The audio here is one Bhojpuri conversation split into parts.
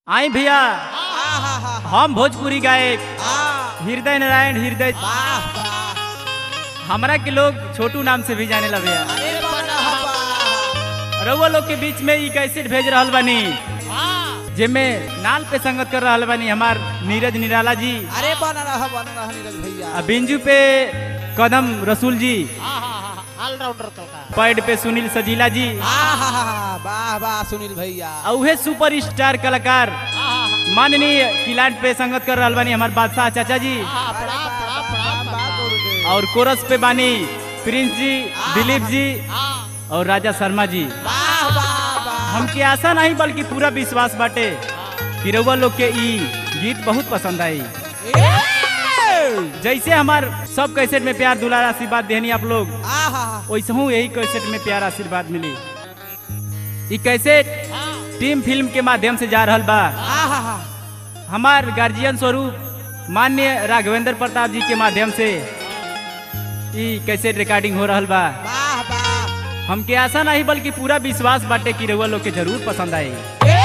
आई भैया आहा, हम भोजपुरी गायक आ, हृदय नारायण हृदय वाह, वाह। हमरा के लोग छोटू नाम से भी जाने ला भैया अरे वाह, वाह। रउआ लोग के बीच में ई कैसेट भेज रहल बानी जेमे नाल पे संगत कर रहल बानी हमार नीरज निराला जी अरे बना रहा बना रहा नीरज भैया आ बिंजू पे कदम रसूल जी ऑलराउंडर तो का पैड पे सुनील सजीला जी आहा, वाह वाह सुनील भैया आ उहे सुपर स्टार कलाकार माननीय किलाट पे संगत कर रहल बानी हमार बादशाह चाचा जी हाँ, अरे पड़ा वाह, पड़ा वाह, पड़ा वाह, वाह, गुरुदेव। और कोरस पे बानी प्रिंस जी दिलीप जी हाँ, और राजा शर्मा जी वाह वाह वाह हमके आशा नहीं बल्कि पूरा विश्वास बाटे कि रउआ लोग के ई गीत बहुत पसंद आई ए! जैसे हमार सब कैसेट में प्यार दुलार आशीर्वाद देहनी आप लोग आहा, वैसे हूँ यही कैसेट में प्यार आशीर्वाद मिली ई कैसेट टीम फिल्म के माध्यम से जा रहल बा आहा, हमार गार्जियन स्वरूप मान्य राघवेंद्र प्रताप जी के माध्यम से ई कैसेट रिकॉर्डिंग हो रहल बा वाह वाह हमके आशा नहीं बल्कि पूरा विश्वास बाटे कि रउआ लोग के जरूर पसंद आई ए!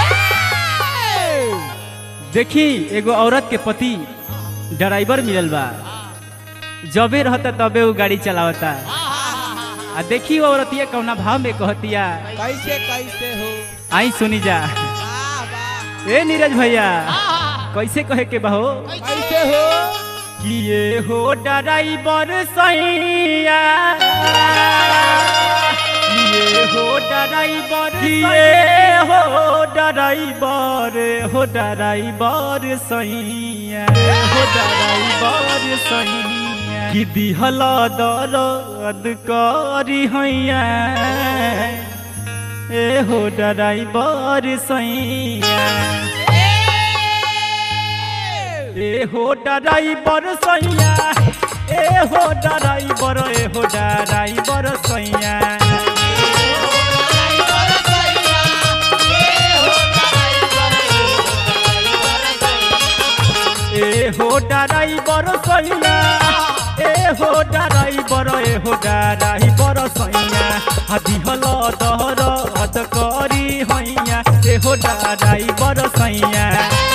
देखी एगो औरत के पति ड्राइवर मिलल बा जबे रहता तबे वो गाड़ी चलावता आ देखी वो औरतिया कौना भाव में कहतिया कैसे कैसे हो आई सुनी जा वाह वाह ए नीरज भैया कैसे कहे के बहो कैसे हो कि ये हो ड्राइवर सैया ये हो ड्राइवर ये हो ड्राइवर हो ड्राइवर सैया हो ड्राइवर सैया कि दिहल दर्द करी हैया ए हो ड्राइवर सैया ए हो ड्राइवर सैया ए हो ड्राइवर ए हो ड्राइवर सैया ए हो ड्राइवर सैया ए हो ड्राइवर ए हो ड्राइवर सैया हदी हल दहर हद करी हैया ए हो ड्राइवर सैया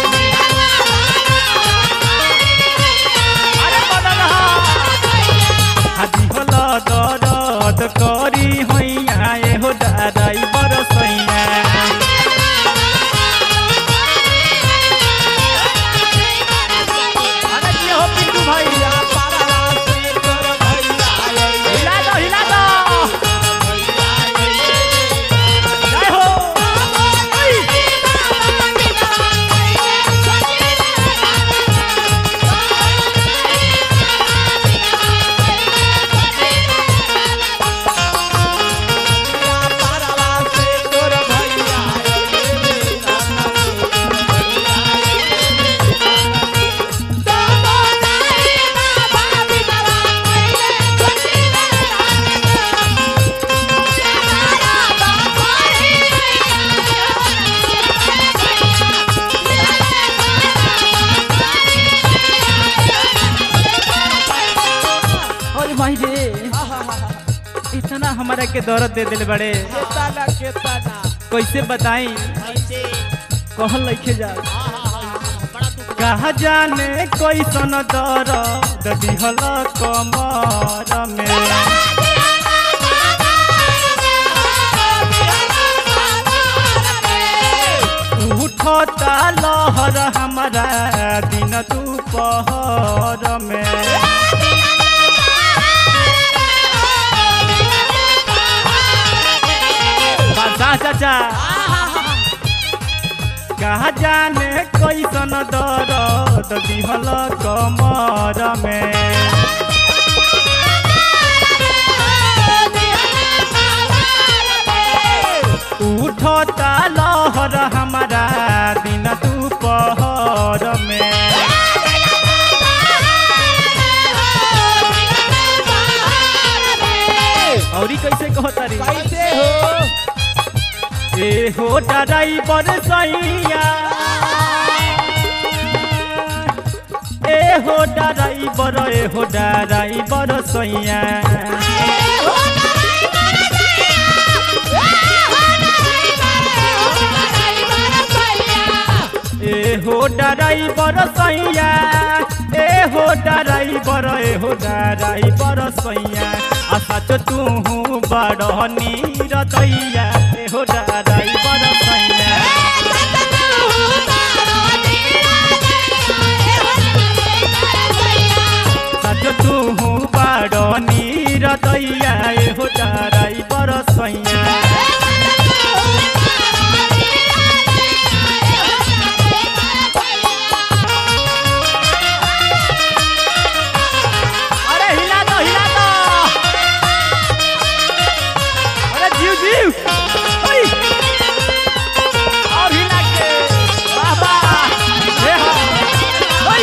अरे बदल हादी हल दरद करी हैया ए हो ड्राइवर सैया अरे ये हो पिंटू भैया पारा से तोर भैया हिला दो हिला दो जय हो पारा से तोर भैया अरे भाई रे इतना हमारा के दौरत दे दिल बड़े केतना केतना कैसे बताई ऐसे कहल लिखे जा हाँ, हाँ, हाँ, हाँ, बड़ा दुख कहा जाने कैसन दर्द दिहल कमर में उठता लहर हमारा दिन दोपहर में बादशाह चाचा कहा जाने कैसन दर्द दिहल कमर में उठता लहर हमारा दिन दोपहर में औरी कैसे कहता रे कैसे हो ए हो ड्राइवर सैया ए हो ड्राइवर ए हो ड्राइवर सैया ए हो ड्राइवर सैया ए हो ड्राइवर ए हो ड्राइवर सैया आ सच तू बड़ नीर दैया ए हो ड्राइवर सैया सच तू बड़ नीर दैया ए हो ड्राइवर सैया अरे हिला दो हिला दो अरे जीव जीव ओई और हिला के वाह वाह हे हा ओई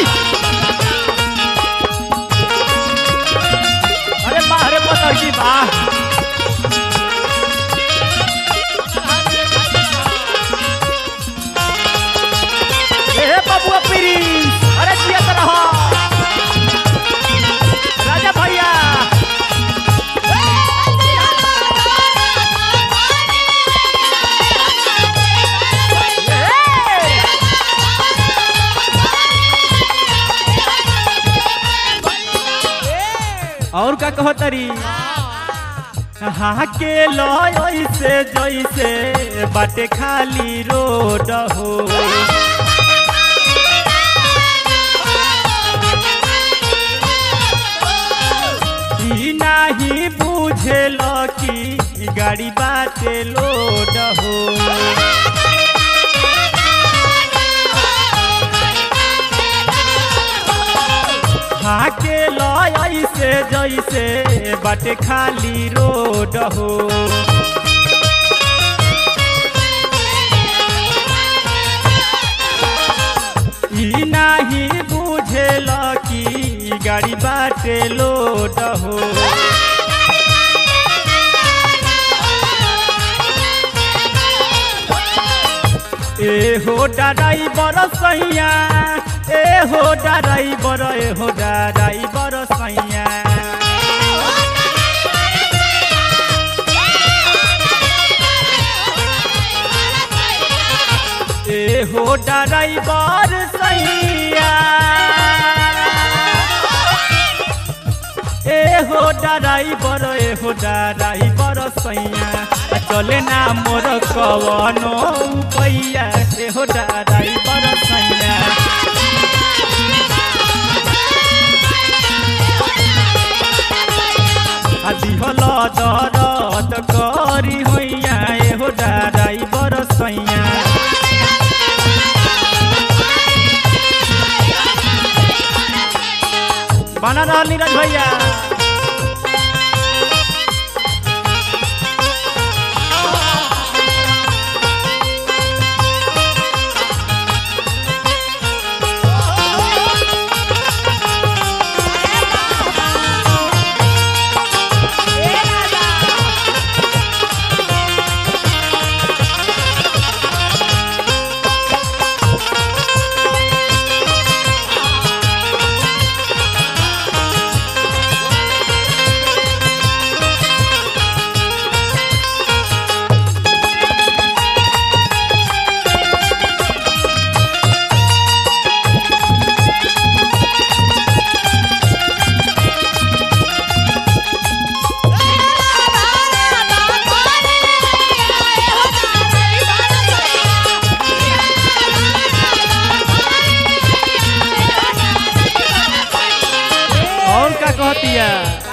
अरे वाह अरे पता की वाह ए बबुआ प्रिंस अरे जिया तरह राजा भैया ए! और का कहो तरी हाँ के लो ऐसे जैसे बाटे खाली रोड हो ई नाही बुझेल कि गाड़ी बाटे लोड हो हाके लय ऐसे जैसे बाटे खाली रोड हो ई नाही बुझेल कि गाड़ी बाटे लोड हो ए हो ड्राइवर सैया ए हो ड्राइवर ए हो ड्राइवर सैया ए हो ड्राइवर सैया ए हो ड्राइवर ए हो ड्राइवर सैया आ चले ना मोर कवनो पैया ए हो ड्राइवर सैया आ दिहल दरद करी होइया ए हो ड्राइवर सैया बना रहल नीरज भैया और का कहतिया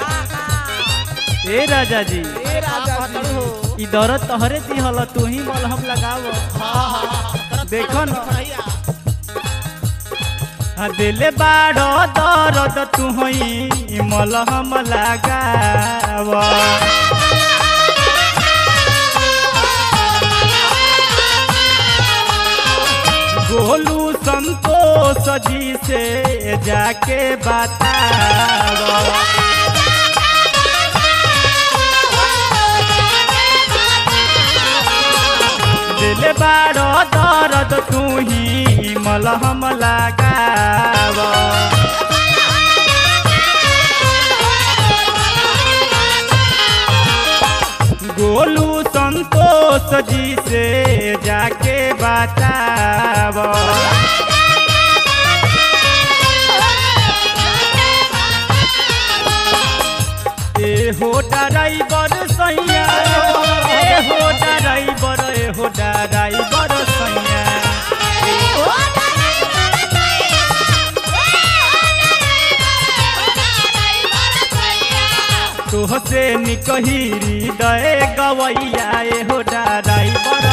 ए राजा जी ए राजा जी हो ई दरद तोहरे दिहल तू ही मलहम लगाव हाँ हाँ देखो न भैया आ दिले बाड़ दरद तू ही मलहम लगाव गोलू संतोष जी से जाके बताव दिल बाड़ दर्द तू ही मलहम लगाव गोलू संतोष जी से जाके बताब ए हो ड्राइवर सैया ए हो ड्राइवर ए हो ड्राइवर सैया तुहसे निकहिरी दए गवैया ए हो ड्राइवर